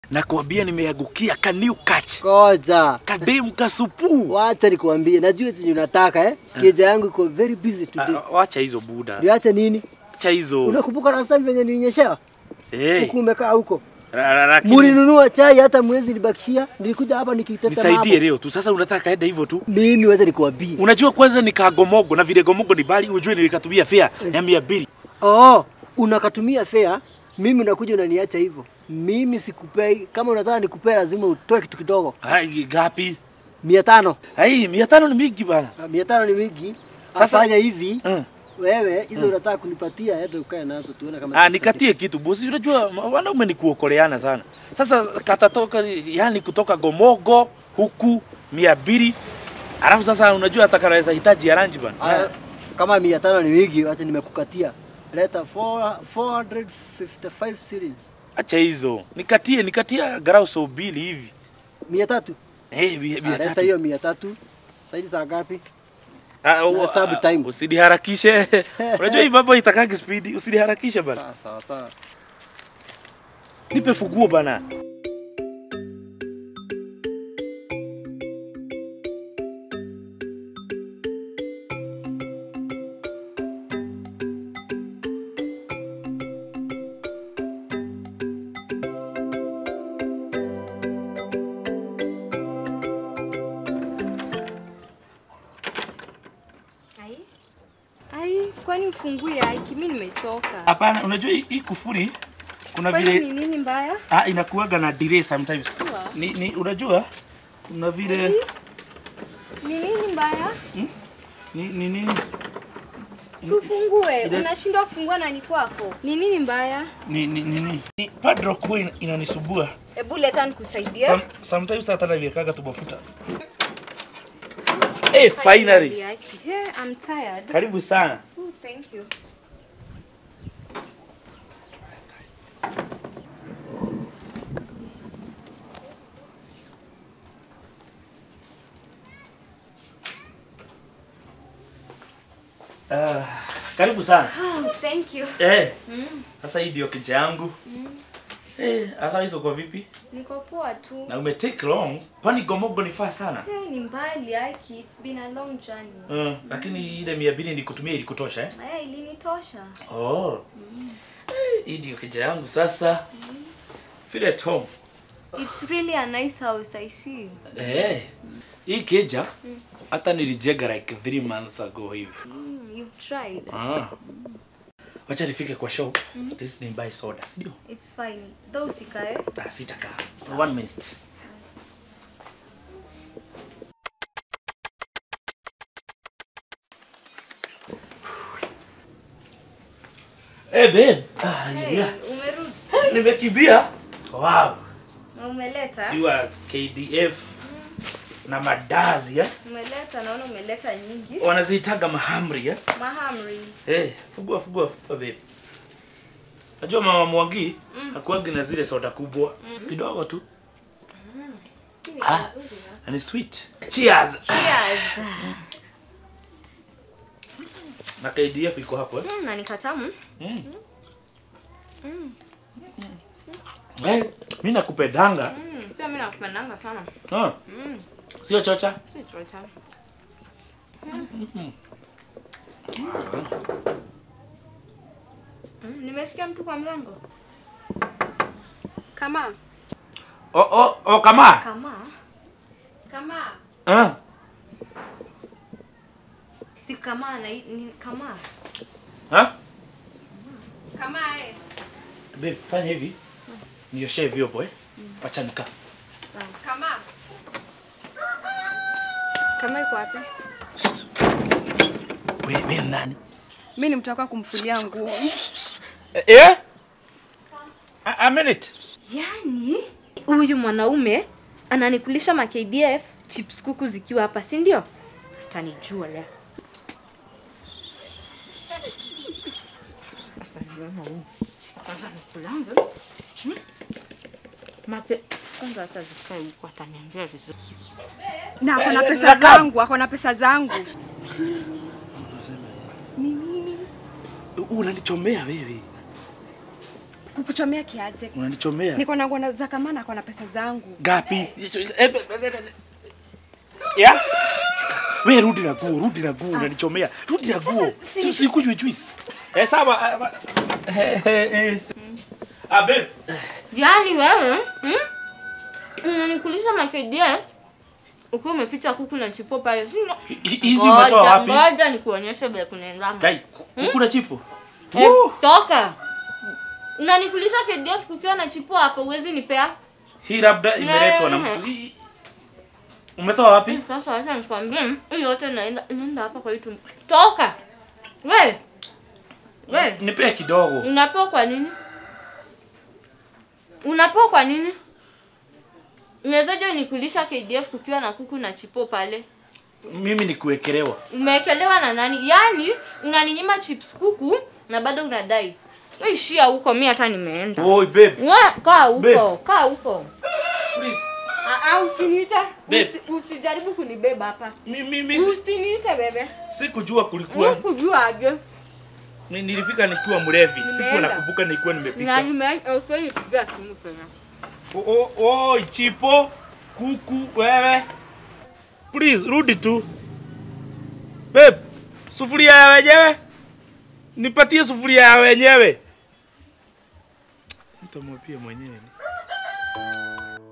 Nakwambia nimeangukia ka new catch. Koja. Kadem kasupu. Wacha nikuambie, najua chenye unataka eh. Keja yangu iko very busy today. Ah, Wacha hizo buda. Niache nini? Acha hizo. Unakumbuka last time venye nilinyeshewa? Eh. Huku umekaa huko. ra- ra- lakini Mulinunua chai hata mwezi nibakishia. Nilikuja hapa nikiteta Nisaidie leo tu. Sasa unataka kaenda hivyo tu. Mimi wacha nikuambie. Unajua kwanza nikagomogo na vile gomogo ni bali ujue nilikatumia fare ya mia mbili. Oh, unakatumia fare, mimi unakuja unaniacha hivyo. Mimi sikupei. Kama unataka nikupee lazima utoe kitu kidogo. Hai gapi? mia tano. Hai mia tano ni mingi bana. Ah, mia tano ni mingi. Sasa- Sasa fanya hivi. Uh. Wewe hizo unataka kunipatia hata ukae nazo tuone kama Ah, nikatie kitu bosi. Unajua ma- wanaume ni kuokoleana sana. Sasa katatoka yani kutoka gomogo huku mia mbili. Alafu sasa unajua atakaweza hitaji ya lunch bana. Ah, kama mia tano ni mingi, acha nimekukatia. Leta 4 455 series. Acha hizo. Nikatie nikatia garau so mbili hivi. Mia tatu. Eh, mia Ah, mia Leta tatu. hiyo mia tatu. Saidi saa ngapi? Ah, u- hesabu ah, time. Usiniharakishe. Unajua hii mambo itakagi speed. Usiniharakishe bana. Sawa sawa sawa. Nipe funguo bana. Ai. Ai, kwani ufungui aiki? Mimi nimechoka. Hapana, unajua hii- hii kufuri kuna Kwani vile ni nini mbaya? ah, inakuwaga na delay sometimes. Ni, ni unajua kuna vile Ni nini mbaya? ni ni nini Si ufungue. Ile- Unashindwa kufungua na ni kwako. Ni nini mbaya? ni ni ni, ni padlock huwa ina- inanisumbua. Hebu leta nikusaidie. Some, sometimes hata naviekaga tu mafuta. Eh, finally. Aiki. Yeah, I'm tired. Karibu sana. Oh, thank you. Ah, karibu sana. Oh, thank you. Eh, Mm. sasa hii ndio kija yangu. Eh, otherwise uko vipi? Niko poa tu. Na ume take long. Kwani gomogo ni faa sana? Hey, ni mbali Aiki. It's been a long journey. Uh, lakini ile mia mbili nikutumia ilikutosha eh? Aya, ilinitosha. Oh. Eh, Hii ndio kija yangu sasa. Feel at home. It's really a nice house, I see. Eh. Hii keja hata nilijenga like 3 months ago hivi. Mm, you've tried. Ah. Wacha nifike kwa shop. This ni buy soda, sio? It's fine. Though usikae. Ah, sitakaa. For one minute. Eh, babe. Ah, Hey, yeah. umerudi. Nimekimbia. Wow. Na umeleta? Siwas KDF na madazi eh? Umeleta, naona umeleta nyingi. Wanaziitaga mahamri eh? Mahamri. Eh, fugua fugua fugua babe. Najua mama Mwangi hakuagi na zile soda kubwa kidogo tu. Hii ni Ah. nzuri na. Na ni sweet. Cheers. Cheers. Na KDF iko hapo eh? Mm, na ni katamu. Mm. Eh, mimi nakupendanga. Mm, pia mimi nakupendanga sana. Ah, Mm, sio chocha. si chocha. Mm, nimesikia mtu kwa mlango. Kama. Oh oh oh kama. Kama. Kama. Ah. Si kama na ni kama. Ha? Kama eh. Babe, fanya hivi. Nioshe vyombo eh. Acha nikaa. Sawa. Kama. Kama iko wapi? Wewe wewe ni nani? Mi ni mtu wako wa kumfulia nguo. Eh? eh? A, a minute. Yaani huyu mwanaume ananikulisha ma KDF chips kuku zikiwa hapa, si ndio? Atanijua leo. Ataniona huyu. Kwanza nikulange. Hmm? Mate kwanza hata zikae huko ataniambia vizuri. Na ako na Eh, pesa nakam. zangu, ako na pesa zangu. Unanichomea wewe. kukuchomea kiaje? Unanichomea. Niko na nguo za kamana, ako na pesa zangu. Gapi? Ya? Wewe rudi na nguo, rudi na nguo, unanichomea. Rudi na nguo. si- Si usikunywe juice. Eh, sawa. ah, ba- Eh, eh, eh. Ah, babe. Yaani wewe hmm? unanikulisha makedia ukiwa umeficha kuku na chipo pale, si ndio? Hi- Hizi umetoa Ngoja, wapi? Ngoja nikuonyeshe vile kunaendana. Kai, kuna chipo. Eh, Woo! toka. Unanikulisha KDF kukiwa na chipo hapo, uwezi nipea? Hii labda imeletwa na mtu. Hii- Umetoa wapi? Sasa acha nikwambie, hii yote inaenda inaenda hapa kwa hii tumbo. Toka. We. We. Nipee kidogo. Unapewa kwa nini? Unapewa kwa nini? Unawezaje nikulisha KDF kukiwa na kuku na chipo pale? Mimi ni kuwekelewa. Umewekelewa na nani? Yaani unaninyima chips kuku na bado unadai. Wewe ishia huko, mimi hata nimeenda. Oi, babe. Wewe kaa huko, Babe. kaa huko. Please. Ah, ah, usiniite. Babe. Usi, usijaribu kunibeba hapa. Mimi mimi si- Usiniite bebe. sikujua kulikuwa. Hukujua aje? Ni- Nilifika nikiwa mlevi. Sikuwa Nimeenda. nakumbuka nilikuwa Na nimepika. nimeacha usoni piga simu tena. O- o- Oi, chipo, kuku, wewe. Please, rudi tu. Babe, sufuria ya wenyewe. Nipatie sufuria ya wenyewe. Nitamwapia mwenyewe.